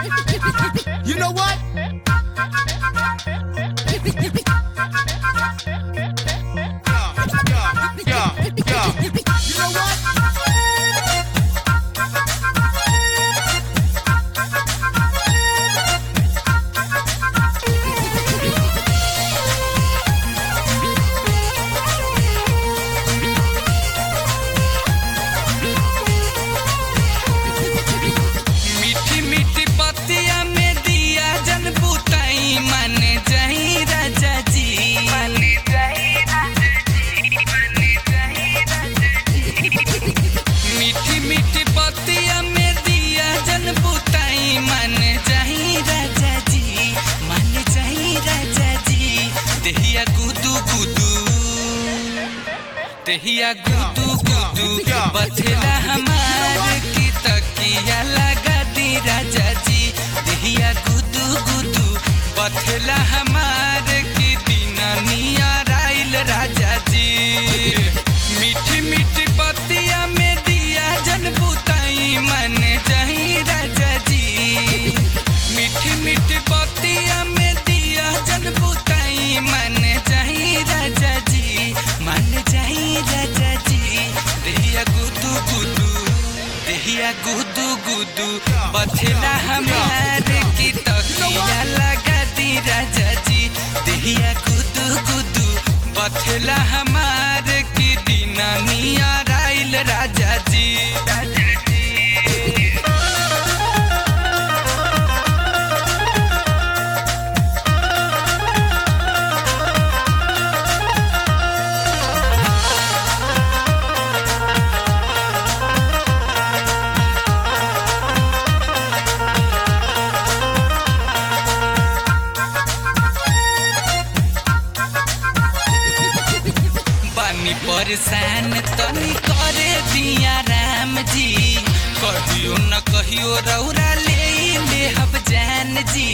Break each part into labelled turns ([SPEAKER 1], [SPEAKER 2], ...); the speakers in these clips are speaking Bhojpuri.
[SPEAKER 1] You know what? Yeah, yeah, yeah, yeah. You know what?
[SPEAKER 2] मीठी मीठी पतिया में दिया जन बुताई मन जाई राजा जी मीठी मीठी पतिया में दिया जन बुताई मन जाई राजा जी मन जाई राजा जी देहिया गुदू गुदू देहिया गुदू गुदू बथेला हमार की तकिया लगा दी राजा जी देहिया गुदू गुदू बथेला हमार की दीनानिया राइल राजा जी मीठी मीठी पतिया में दिया जन बुताई मन जाई राजा जी मीठी मीठी पतिया में दिया जन बुताई मन जाई राजा जी मन जाई राजा जी देहिया गुदू गुदू देहिया गुदू गुदू बथेला हमार की तकिया लगा दी राजा जी देहिया गुदू गुदू बथेला हमार की दीनानिया राइल राजा जी राजा जी बानी परेशान तनी करे दिया राम जी कहियो न कहियो रौरा ले ले हब जान जी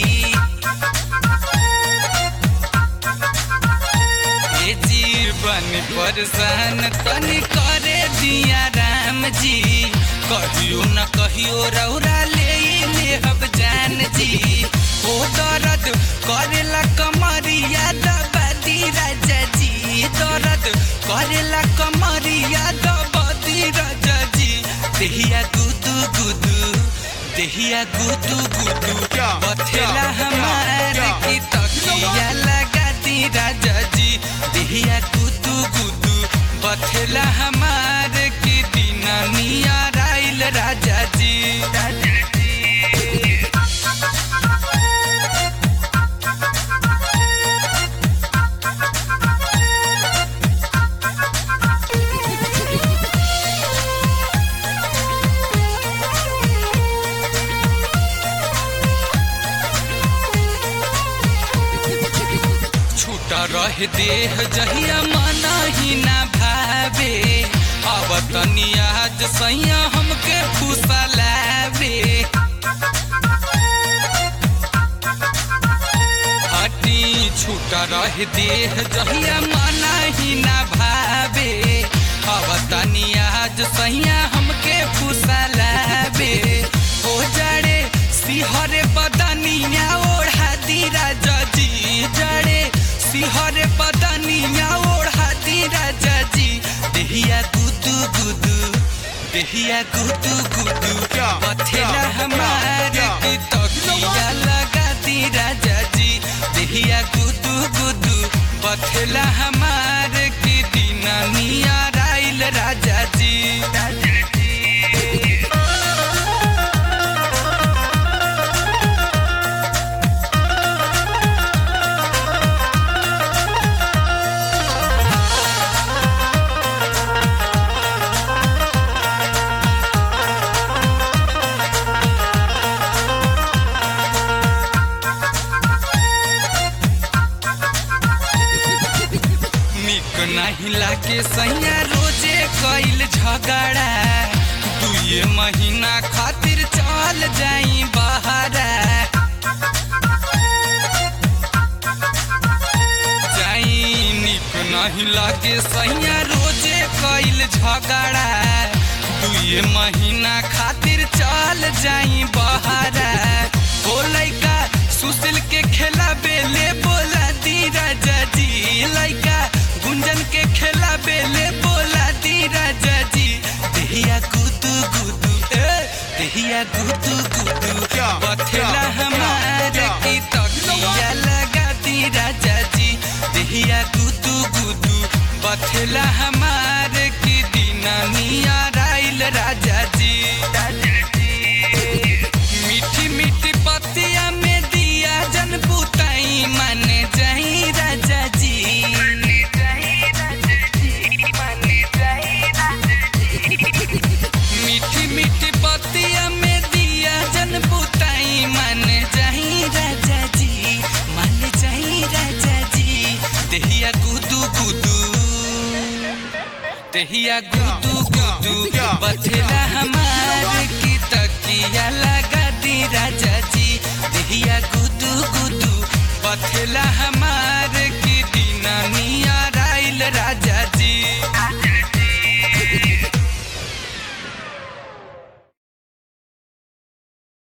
[SPEAKER 2] ए जी बानी परेशान तनी करे दिया राम जी कहियो न कहियो रौरा ले ले हब जान जी ओ दर्द करेला कमरिया दबादी राजा जी दर्द करेला कमरिया दबादी राजा जी देहिया गुदू गुदू देहिया गुदू गुदू बथेला हमार की तकिया लगा दी राजा जी देहिया गुदू गुदू बथेला हमार की दीनानिया राइल राजा जी राजा जी छूटा रह देह जहिया मना ही ना भावे अब तनी आज सैया हमके फूसा लावे हटी छूटा रह देह जहिया मना ही ना भावे अब तनी आज सैया हमके फूसा लावे हो जड़े सिहरे बदनिया ओढ़ा दी राजा जी जड़े सिहरे बदनिया ओढ़ा दी राजा जी देहिया गुदू गुदू देहिया गुदू गुदू बथेला हमार की तकिया लगा दी राजा जी देहिया गुदू गुदू बथेला हमार की दीनानिया राइल राजा जी राजा जी निक नहीं लागे सैया रोजे कैल झगड़ा दुए महीना खातिर चल जाई बहरा जाई निक नहीं लागे सैया रोजे कैल झगड़ा दुए महीना खातिर चल जाई बहरा बथेला हमार की तकिया लगा दी राजा जी देहिया गुदू गुदू बथेला हमार की दीना मिया राइल राजा जी मीठी मीठी पतिया में दिया जन बुताई मन जाई राजा जी मीठी मीठी पतिया में दिया जन बुताई मन जाई राजा जी मन जाई राजा जी देहिया गुदू गुदू देहिया गुदू गुदू बथेला हमार की तकिया लगा दी राजा जी देहिया गुदू गुदू बथेला हमार की दीना मिया राइल राजा जी